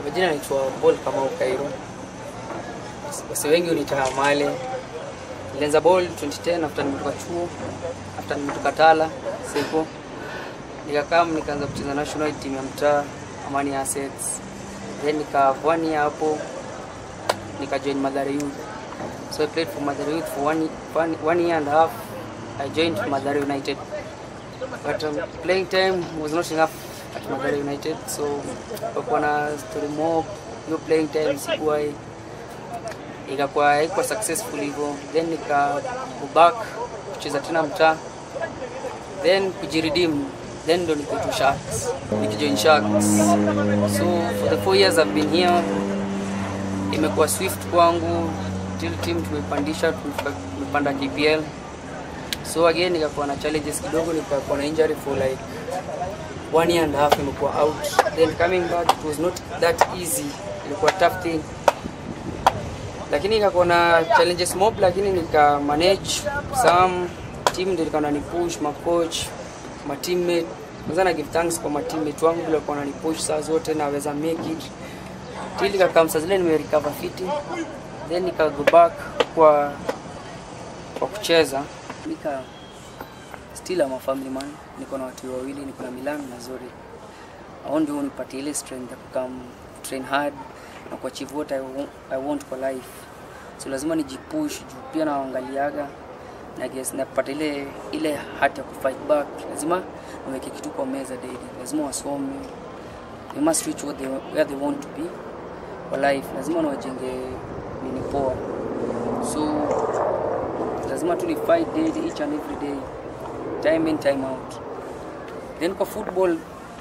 Kwa majina naitwa Paul Kamau Kairo. Wasi wengi hunita Male. Nilianza ball 2010 after nimetoka chuo, after nimetoka Tala, Seko. Nikakaa nikaanza kucheza national team ya mtaa Amani Assets. Then nika one year hapo nika join Mathare Youth. So I played for Mathare Youth for one, one, one year and a half. I joined Mathare United. But um, playing time was not enough at Mathare United. So kwa na story mob, hiyo playing time sikuwa ikakuwa haikuwa successful hivyo, then nika go back kucheza tena mtaa, then kujiredeem, then ndo nikaitwa Sharks, nikijoin Sharks. So for the four years I've been here, imekuwa swift kwangu till team tumepandisha, tumefika- tumepanda KPL. So again nikakuwa na challenges kidogo, nikakuwa na injury for like one year and a half, imekuwa out. Then coming back it was not that easy, ilikuwa tough thing lakini ikakuwa na challenges mob, lakini nika manage some team ndio ilikuwa nani push ma coach ma teammate. Kwanza na give thanks kwa ma teammate wangu vile walikuwa wanani push saa zote naweza make it till ikakaa saa zile nime recover fiti, then nika go back kwa kwa kucheza nika still am a family man, niko na watu wawili, niko na Milan na Zori. Hao ndio unipatie ile strength ya kukam train hard na kuachieve what I, wa- I want kwa life. So lazima nijipush juu pia naangaliaga na guess napata ile ile hati ya kufight back. Lazima niweke kitu kwa meza daily. Lazima wasome. They must reach what they, where they want to be kwa life. Lazima niwajenge nini poa. So lazima tu ni fight daily each and every day. Time in time out. Then kwa football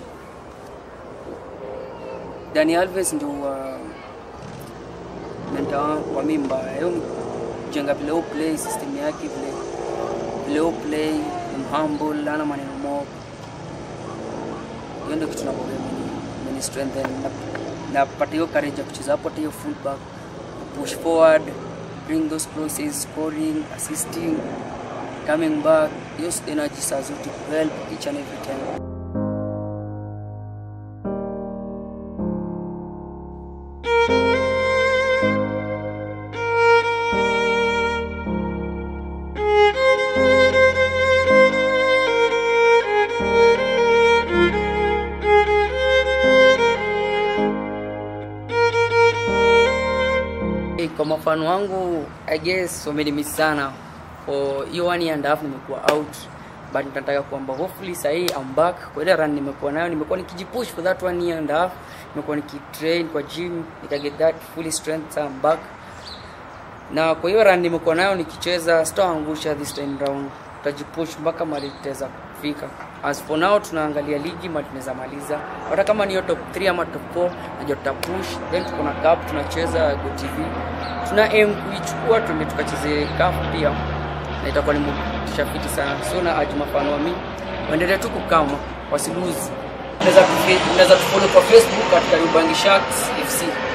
Dani Alves ndio uh, mentor wangu kwa mimi mbaya. Yeye jenga vile au play system yake vile vile au play ni humble, ana maneno mob. Hiyo ndio kitu nakwambia mimi mimi strengthen na napata hiyo courage ya kucheza hapo hata hiyo fullback push forward bring those crosses scoring assisting coming back hiyo energy saa zote to help each and every time Hey, kwa mafano wangu I guess wamenimiss sana for hiyo one year and a half nimekuwa out but nataka kwamba hopefully sahii I'm back kwa ile run nimekuwa nayo nimekuwa nikijipush for that one year and a half nimekuwa nikitrain kwa gym nikaget that fully strength so I'm back na kwa hiyo run nimekuwa nayo nikicheza sitaangusha this time round tutajipush mpaka mali tutaweza kufika as for now tunaangalia ligi mali tunaweza maliza hata kama ni hiyo top 3 ama top 4 najua tutapush then tuko na cup tunacheza go tv tuna aim kuichukua tuende tukacheze cup pia na itakuwa ni motisha fiti sana so na aji mafano wa mimi waendelee tu kukama wasiluzi unaweza tufollow kwa facebook katika Yubangi Sharks FC